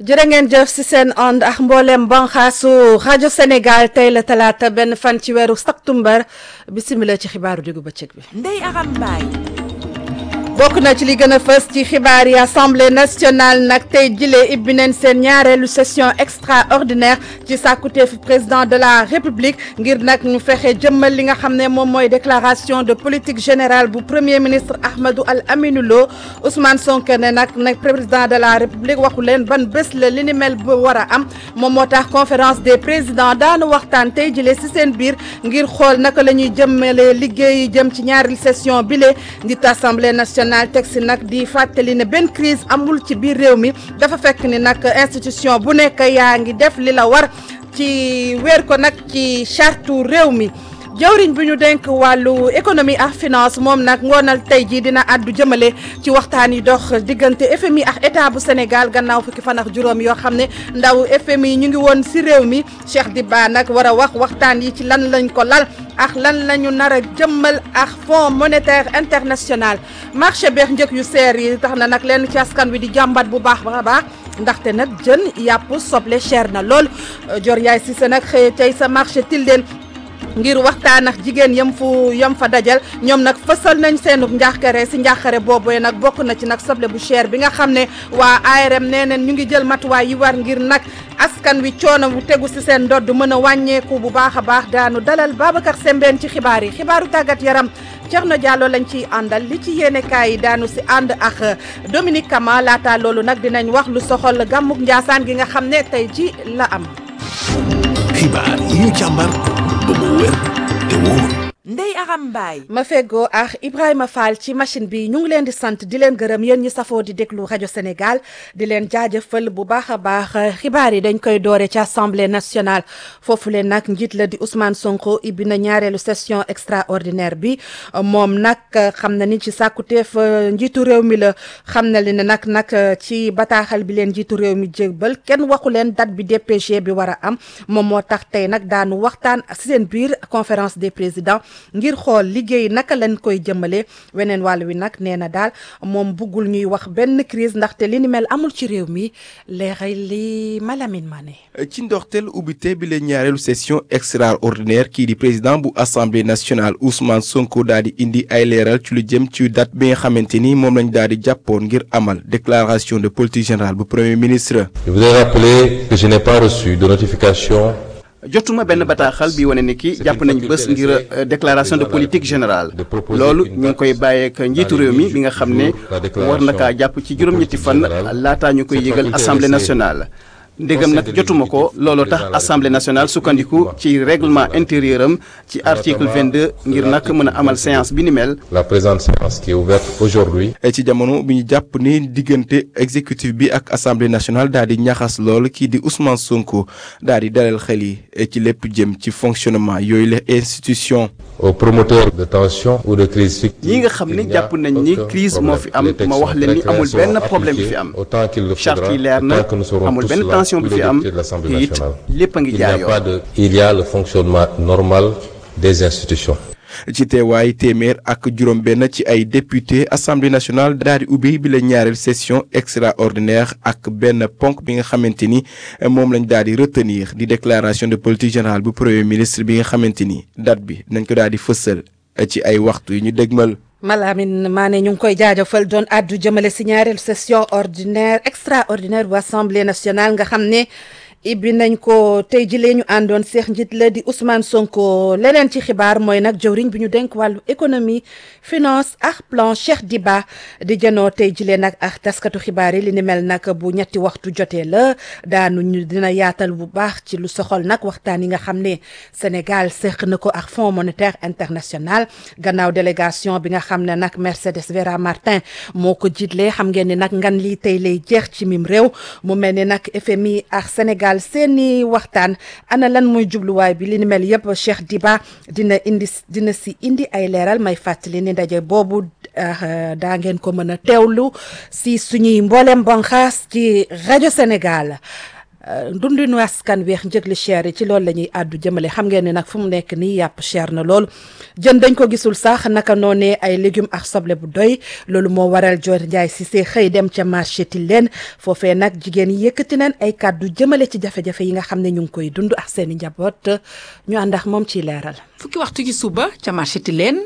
jërë ngeen jëf si seen ànd ak mboolem banxaasu rajo Sénégal tey la talaata benn fan ci weeru septembre bisimila ci xibaaru diggu bëccëg bi. Ndeye Aram Mbaye. bokk na ci li gën a fës ci xibaar yi assemblée nationale nag tey jile ibbi nañ seen ñaareelu session extraordinaire ci sàkkuteefu président de la république ngir nag ñu fexe jëmmal li nga xam ne moom mooy déclaration de politique générale bu premier ministre Ahmadou Al Aminou Lo Ousmane Sonko ne nag nag président de la république waxu leen ban bés la li ni mel bu war a am moom moo tax conférence des présidents daanu waxtaan tey jile si seen biir ngir xool naka la ñuy jëmmale liggéey jëm ci ñaareelu session bile njiit assemblée nationale. national teg si nag di fàttali ne benn crise amul ci biir réew mi dafa fekk ni nag institution bu nekk yaa ngi def li la war ci weer ko nag ci chartu réew mi jawriñ bi ñu denk wàllu économie ak finance moom nag ngoonal tey jii dina àddu jëmale ci waxtaan yi dox diggante FMI ak état bu Sénégal gannaaw fukki fan ak juróom yoo xam ne ndaw FMI ñu ngi woon si réew mi Cheikh Diba nag war a wax waxtaan yi ci lan lañ ko lal ak lan la ñu nar a jëmmal ak fonds monétaire international marché beex njëg yu seer yi tax na nag leen ci askan wi di jàmbat bu baax ba baax ndaxte nag jën yàpp soble cher na lool Dior Yaay Cissé nag xëy tey sa marché Tilden ngir waxtaan ak jigéen yam fu yam fa dajal ñoom nag fësal nañ seenu njaaxare si njaaxare boobu nag bokk na ci nag soble bu cher bi nga xam ne waa ARM nee neen ñu ngi jël matuwaay yi war ngir nag askan wi coono bu tegu si seen ndodd mën a wàññeeku bu baax a baax daanu dalal Babacar Sembène ci xibaar yi xibaaru tàggat yaram Thierno Diallo lañ ciy àndal li ci yéenekaay yi daanu si ànd ak Dominique Kama laata loolu nag dinañ wax lu soxal gàmmuk Njaasaan gi nga xam ne tey ji la am. xibaar yi ñu càmbar ba mu wér te wóor. Ndeye Aram Mbaye. ma feggoo ak Ibrahima Fall ci machine bi ñu ngi leen di sant di leen gërëm yéen ñi safoo di déglu rajo Sénégal di leen jaajëfal bu baax a baax xibaar yi dañ koy doore ci assemblée nationale foofu leen nag njiit la di Ousmane Sonko ibbi na ñaareelu session extraordinaire bi moom nag xam na ni ci sàkkuteef njiitu réew mi la xam na li ne nag nag ci bataaxal bi leen njiitu réew mi jébbal kenn waxu leen date bi DPG bi war a am moom moo tax tey nag daanu waxtaan si seen biir conférence des présidents. ngir xool liggéey naka lañ koy jëmale weneen wàll wi nag nee na daal moom buggul ñuy wax benn crise ndaxte li ni mel amul ci réew mi leeray li Malamine Mané ci ndoxteel ubbite bi la ñaareelu session extraordinaire kii di président bu assemblée nationale Ousmane Sonko daal di indi ay leeral ci lu jëm ci date bi nga xamante ni moom lañ daal di jàppoon ngir amal déclaration de politique générale bu premier ministre. Je voudrais rappeler que je n'ai pas reçu de notification. jotuma benn bataaxal bi wane ni ki jàpp nañ bés ngir déclaration de politique générale loolu ñu ngi koy bàyyeek njiitu réew mi bi nga xam ne war na kaa jàpp ci juróom-ñetti fan laataa ñu koy yëgal assemblée nationale. ndégam nag jotuma ko looloo tax assemblée nationale sukkandiku ci règlement intérieur am ci article 22 ngir nag mën a amal séance bi ni mel. la présente séance qui est ouverte aujourd'hui. ci jamono bi ñu jàpp ni diggante exécutif bi ak assemblée nationale daal di ñaxas lool kii di Ousmane Sonko daal di dalal xel yi ci lépp jëm ci fonctionnement yooyu la institution. aux promoteurs de tension ou de crise fictive. ñi nga xam ne jàpp nañ ni crise moo fi am ma wax leen ni amul benn problème bi fi am charte yi leer na amul benn tension bi fi am te it lépp a ngi jaar yoon. il n'y a pas de il y a le fonctionnement normal des institutions. ci teewaay téeméer ak juróom-benn ci ay député assemblée nationale daal di ubbi bi la ñaareel session extraordinaire ak benn ponk bi nga xamante ni moom lañ daal di retenir di déclaration de politique générale bu premier ministre bi nga xamante ni date bi nañ ko daal di fësal ci ay waxtu yu ñu dégmal. Malamine Mané ñu ngi koy jaajëfal doon àddu jëmale si ñaareelu session ordinaire extraordinaire bu assemblée nationale nga xam ne. ibbi nañ ko tey jilee ñu àndoon seex njiit la di Ousmane Sonko leneen ci xibaar mooy nag jëwriñ bi ñu denk wàllu économie finance ak plan Cheikh Diba di jënoo tey jilee nag ak taskatu xibaar yi li ni mel nag bu ñetti waxtu jotee la daanu ñu dina yaatal bu baax ci lu soxol nag waxtaan yi nga xam ne Sénégal seq na ko ak Fonds monétaire international gannaaw délégation bi nga xam ne nag Mercedes Vera Martin moo ko jiitlee xam ngeen ni nag ngan lii tey lay jeex ci mim réew mu mel ni nag FMI ak Sénégal seeni waxtaan ana lan mooy jubluwaay bi li ni mel yëpp Cheikh Diba dina indi dina si indi ay leeral may fàttali ni ndaje boobu daa ngeen ko mën a teewlu si suñuy mboolem banxaas ci rajo Sénégal dundinu askan weex njëg li cher yi ci loolu la ñuy àddu jëmale xam ngeen ne nag fu mu nekk nii yàpp cher na lool jën dañ ko gisul sax naka noonee ay légumes ak soble bu doy loolu moo waral Dior Ndiaye Cissé xëy dem ca marché Tilène foofee nag jigéen yi yëkkati nañ ay kàddu jëmale ci jafe-jafe yi nga xam ne ñu ngi koy dund ak seen i njaboot ñu ànd ak moom ciy leeral. fukki waxtu ci suba ca marché Tilène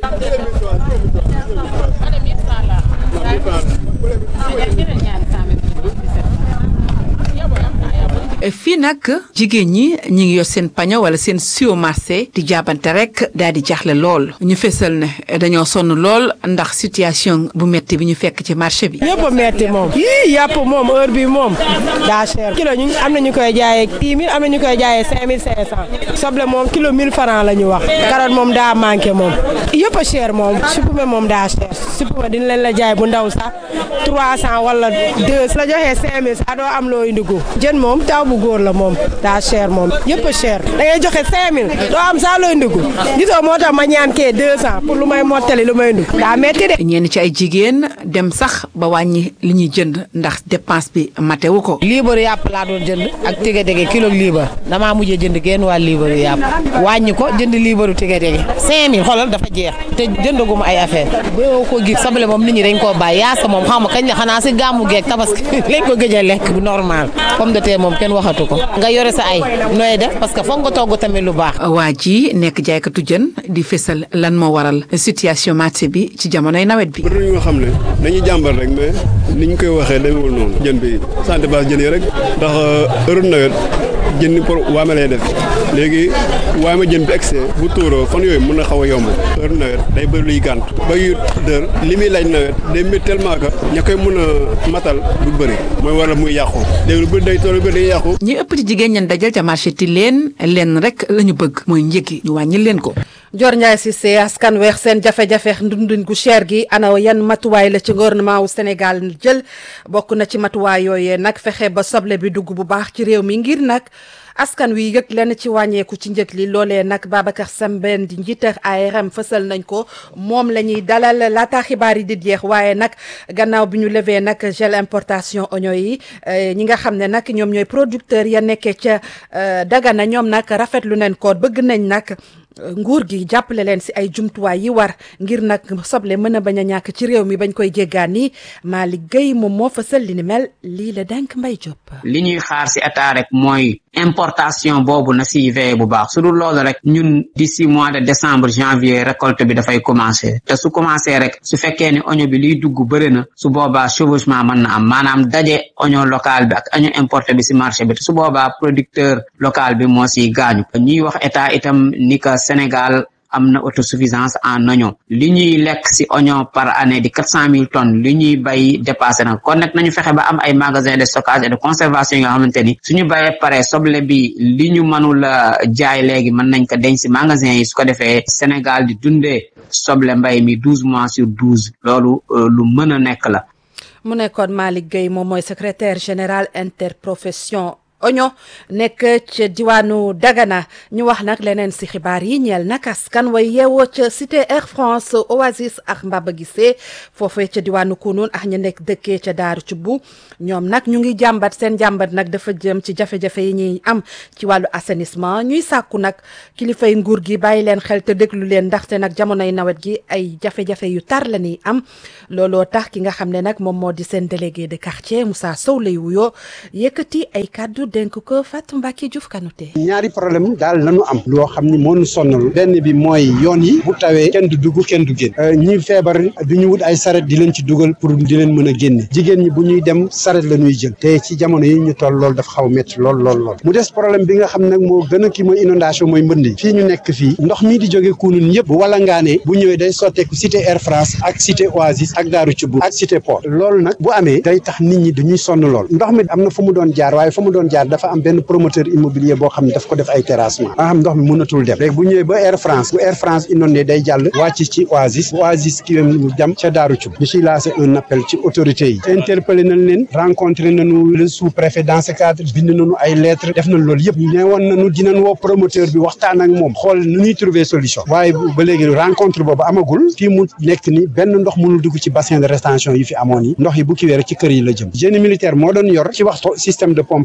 fii nag jigéen ñi ñi ngi yor seen paño wala seen siwo marché di jaabante rek daal di jaaxle lool ñu fesal ne dañoo sonn lool ndax situation bu metti bi ñu fekk ci marché bi. yëpp a metti moom yii yàpp moom heure bi moom daa cher kilo ñu am na ñu koy jaayee dix mille am na ñu koy jaayee cinq mille cinq cent soble moom kilo mille franc la ñu wax carotte moom daa manqué moom yëpp a cher moom supame moom daa cher supame dina leen la jaay bu ndaw sax trois cent wala deux la joxee cinq mille sax doo am loo indi ko jën moom taw bu góor la moom daa cher moom yëpp a cher da ngay joxe cinq mille doo am sax looy ndugg gisoo moo tax ma ñaan kee deux cent pour lu may mottali lu may ndugg daa metti de ñenn ci ay jigéen dem sax ba wàññi li ñuy jënd ndax dépense bi matewu ko. liibaru yàpp laa doon jënd ak tige dege kilo liibar damaa mujjee jënd genn waa liibaru yàpp wàññi ko jënd liibaru tige dege cinq mille xoolal dafa jeex te jëndaguma ay affaire boo ko gis soble moom nit ñi dañ koo bàyyi yaasa moom xam nga kañ la xanaa si gàmmu geeg tabaski lañ ko gëj a lekk bu normal pomme de terre moom kenn waxatu ko nga yore sa ay nooy def parce que foog nga togg tamit lu baax waa ji nekk jaaykatu jën di fésal lan moo waral situation marché bi ci jamonoy nawet bi. bëri na ñoo xam ne dañuy jàmbar rek mais ni ñu koy waxee demewul noonu jën bi santé base jën yi rek ndax heure nawet jën ni pour waame lay def léegi waame jën bi excès bu tuuroo fan yooyu mën na xaw a yomb heure nawet day bëri luy gànt ba yu dër li muy laaj nawet day métti tellement que ña koy mën a matal du bëri mooy waral muy yàqu léegi lu bëri day tool lu bëri day yàqu ñi ëpp ci jigéen ñan dajal ca marché Tilène lenn rek la ñu bëgg mooy njëg yi ñu wàññi leen ko. Dior Ndiaye Cissé askan weex seen jafe-jafe ndundin gu cher gi ana yan matuwaay la ci gouvernement wu Sénégal jël bokk na ci matuwaay yooyee nag fexe ba soble bi dugg bu baax ci réew mi ngir nag askan wi yëg lenn ci wàññeeku ci njëg li loolee nag Babacar Sembène di njiitar ARM fësal nañ ko moom la ñuy dalal laata xibaar yi di jeex waaye nag gannaaw bi ñu levee nag gel importation oignon yi ñi nga xam ne nag ñoom ñooy producteurs ya nekkee ca Dagana ñoom nag rafetlu nañ ko bëgg nañ nag. nguur gi jàppale leen si ay jumtuwaay yi war ngir nag soble mën a bañ a ñàkk ci réew mi bañ koy jéggaani Malick Gueye moom moo fësal li ni mel lii la denk Mbay Diop. li ñuy xaar si état rek mooy importation boobu na si veillé bu baax su dul loolu rek ñun d'ici mois de décembre janvier récolte bi dafay commencé te su commencé rek su fekkee ni oignon bi liy dugg bëri na su boobaa chevauchement mën na am maanaam daje oignon local bi ak oignon importé bi si marché bi te su boobaa producteur local bi moo si gaañu ñuy wax état itam ni que Sénégal am na autosuffisance en oignon li ñuy lekk si oignon par année di quatre cent mille tonnes li ñuy bay dépassé na kon nag nañu fexe ba am ay magasin de stockage et de conservation yi nga xamante ni suñu bayee pare soble bi li ñu mënul a jaay léegi mën nañ ko denc si magasin yi su ko defee Sénégal di dundee soble mbay mi douze mois sur douze loolu lu mën a nekk la mu nekkoon Malick Gueye moom mooy secrétaire général interprofession oignon nekk ca diwaanu Dagana ñu wax nag leneen si xibaar yi ñeel nag askan way yeewoo ca cité Air France Oasis ak Mbaba Gissé foofee ca diwaanu Kounoune ak ñu nekk dëkkee ca Daaru Cubbu ñoom nag ñu ngi jàmbat seen jàmbat nag dafa jëm ci jafe-jafe yi ñuy am ci wàllu assainissement ñuy sàkku nag kilifay nguur gi bàyyi leen xel te déglu leen ndaxte nag jamonoy nawet gi ay jafe-jafe yu tar la ñuy am looloo tax ki nga xam ne nag moom moo di seen délégué de quartier Moussa Sow lay wuyoo yëkkati ay kàddu dénk ko Fatou Mbacke Diouf Kanouté ñaari problème daal lañu am loo xam ni moo ñu sonal benn bi mooy yoon yi bu tawee kenn du dugg kenn du génn ñi feebar du ñu wut ay saret di leen ci dugal pour di leen mën a génne jigéen ñi bu ñuy dem saret la ñuy jël te ci jamono yi ñu toll loolu dafa xaw a métti lool lool lool mu des problème bi nga xam nag moo gën a kii mooy inondation mooy mbënd yi fii ñu nekk fii ndox mi di jóge Kounoune yëpp bu wala ngaanee bu ñëwee day sotteeku cité Air France ak cité Oasis ak Daaru Cubb ak cité port loolu nag bu amee day tax nit ñi dañuy sonn lool ndox mi am na fu mu doon jaar waaye fu mu doon jaar dafa am benn promoteur immobilier boo xam ne daf ko def ay terrassement nga xam ndox mi mënatul dem léegi bu ñëwee ba Air France bu Air France inondé day jàll wàcc ci Oasis bu Oasis ki mu jam ca Daaru Cubb ñu ciy lancé un appel ci autorités yi interpellé nañ leen rencontré nañu le sous préfet dans ce cadre bind nañu ay lettres def nañ loolu yëpp ne woon nañu dinañ woo promoteur bi waxtaan ak moom xool nu ñuy trouver solution waaye ba léegi rencontre boobu amagul fii mu nekk ni benn ndox mënul dugg ci bassin de rétention yi fi amoon yi ndox yi bu kiwee rek ci kër yi la jëm génie militaire moo doon yor ci waxtu système de pompage ñoom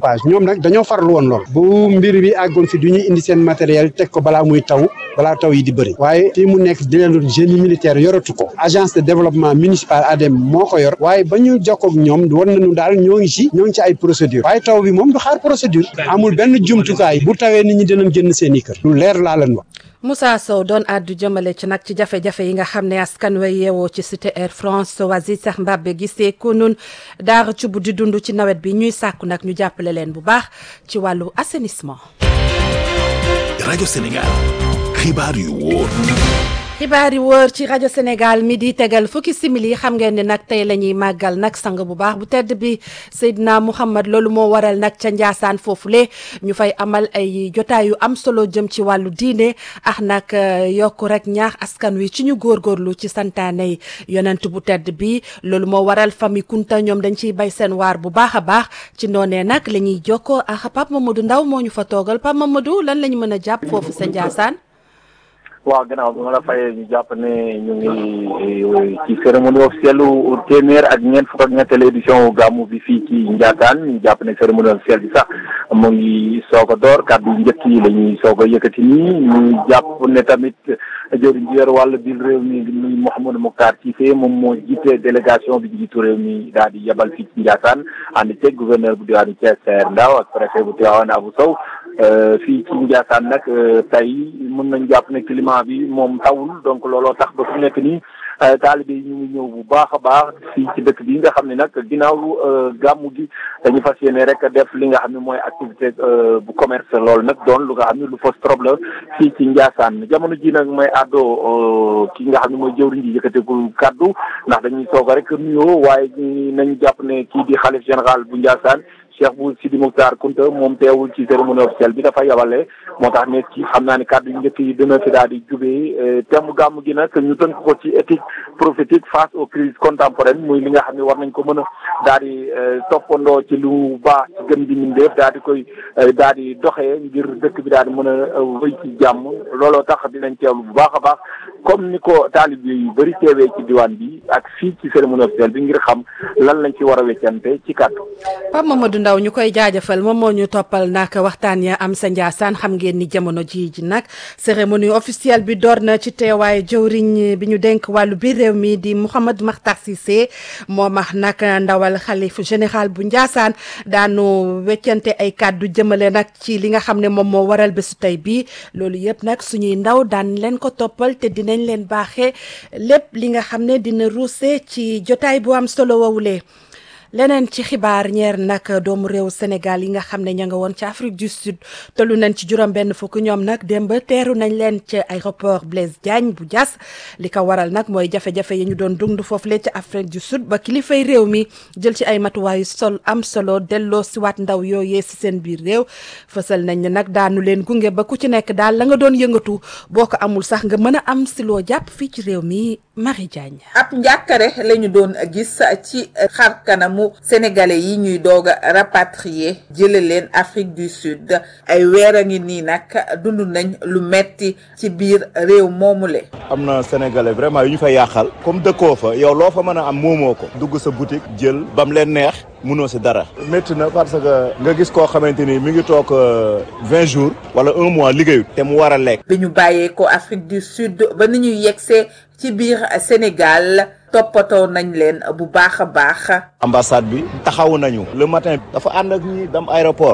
ñoom nag dañoo farlu woon lool bu mbir bi àggoon fi du ñu indi seen matériel teg ko balaa muy taw balaa taw yi di bëri waaye fii mu nekk di leen doon génie militaire yoratu ko agence de développement municipal ADEM moo ko yor waaye ba ñu jokkoog ñoom war nañu daal ñoo ngi ci ñoo ngi ci ay procédure waaye taw bi moom du xaar procédure amul benn jumtukaay bu tawee nit ñi dinañ génn seen i kër lu leer laa leen wax Moussa Sow doon àddu jëmale ci nag ci jafe-jafe yi nga xam ne askan wa yeewoo ci cité Air France Oasis sax Mbabbe gisee ko nun daara ci bu di dund ci nawet bi ñuy sàkku nag ñu jàppale leen bu baax ci wàllu assainissement. rajo Sénégal xibaar yu wóor. xibaar yi wóor ci rajo Sénégal mi di tegal fukki simili xam ngeen ne nag tey la ñuy màggal nag sang bu baax bu tedd bi Seydina Mouhamad loolu moo waral nag ca Njaasaan foofule ñu fay amal ay jotaay yu am solo jëm ci wàllu diine ak nag yokk rek ñaax askan wi ci ñu góorgóorlu ci santaane yonent bu tedd bi loolu moo waral famille Kunta ñoom dañ ciy bay seen waar bu baax a baax ci noonee nag la ñuy jokkoo ak Pape Mamadou Ndaw moo ñu fa toogal Pape Mamadou lan la ñu mën a jàpp foofu sa Njaasaan waaw gannaaw bi ma la fayee ñu jàpp ne ñu ngi ci cérémonie officielle téeméer ak ñeent fukk ak ñetteelu édition gàmmu bi fii ci Ndiassane ñu jàpp ne cérémonie officielle bi sax mu ngi soog a door kàddu njëkk yi la ñuy soog a yëkkati nii ñu jàpp ne tamit jëriñ ji yor wàll biir réew mi muy Mouhamadou Mokhtar Cissé moom moo jiite délégation bi jiitu réew mi daal di yebal fii ci Ndiassane ànd ceeg gouverneur bu diwaanu Thiès Saër Ndao ak préfet bu Tivaouane Abou Sow fii ci Ndiassane nag tey mën nañ jàpp ne climat bi moom tawul donc looloo tax ba fu nekk nii taalibe yi ñu ngi ñëw bu baax a baax fii ci dëkk bi nga xam ne nag ginnaaw gàmmu gi dañu fas yéene rek def li nga xam ne mooy activité bu commerce loolu nag doon lu nga xam ne lu fos trop la fii ci Ndiassane jamono ji nag mooy àddoo ki nga xam ne mooy jëwriñ ji yëkkateegul kàddu ndax dañuy soog a rek nuyoo waaye nañ jàpp ne kii di xalif général bu Ndiassane Cheikh bu Sidi Mokhtar Kounta moom teewul ci cérémonie officielle bi dafa yabale moo tax ne ci xam naa ne kàddu yu njëkk yi dina fi daal di jubee thème gàmm gi nag ñu tënk ko ci éthique prophétique face aux crises contemporaines muy li nga xam ne war nañ ko mën a daal di toppandoo ci lu baax ci gën di mindeef daal di koy daal di doxee ngir dëkk bi daal di mën a wëy ci jàmm looloo tax dinañ teewlu bu baax a baax comme ni ko taalib yu bëri teewee ci diwaan bi ak fii ci cérémonie officielle bi ngir xam lan lañ ci war a weccante ci kàddu. Pape Mamadou Ndaw ñu koy jaajëfal moom moo ñu toppal nag waxtaan ya am sa Njaasaan xam ngeen ni jamono ji ji nag cérémonie officielle bi door na ci teewaay jëwriñ bi ñu denk wàllu biir réew mi di Mouhamad Makhtar Cissé moom ak nag ndawal xalif général bu Njaasaan daanu weccante ay kàddu jëmale nag ci li nga xam ne moom moo waral bésu tey bii loolu yëpp nag suñuy ndaw daan leen ko toppal te dinañ leen baaxee lépp li nga xam ne dina ruuse ci jotaay bu am solo wowulee leneen ci xibaar ñeer nag doomu réew Sénégal yi nga xam ne ña nga woon ci Afrique du Sud tollu nañ ci juróom benn fukk ñoom nag démb teeru nañ leen ci aéroport Blaise Diagne bu Diass li ko waral nag mooy jafe-jafe yi ñu doon dund foofu lee ci Afrique du Sud ba kilifay réew mi jël ci ay matuwaayu sol am solo delloo siwaat ndaw yooyee si seen biir réew fësal nañ ne nag daanu leen gunge ba ku ci nekk daal la nga doon yëngatu boo ko amul sax nga mën a am si loo jàpp fii ci réew mi Marie Diagne. ab njàkkare la ñu doon gis ci xar kanamu sénégalais yi ñuy doog a rapatrier jële leen Afrique du Sud ay weer a ngi nii nag dund nañ lu metti ci biir réew moomule am na sénégalais vraiment yu ñu fa yàqal comme dëkkoo fa yow loo fa mën a am moomoo ko dugg sa boutique jël bam leen neex munoo si dara métti na parce que nga gis koo xamante ni mi ngi toog vingt jours wala un mois liggéeyut te mu war a lekk bi ñu bàyyee ko Afrique du Sud ba ni ñuy yegsee ci biir Sénégal toppatoo nañ leen bu baax a baax ambassade bi taxawu nañu le matin dafa ànd ak ñi dem aéroport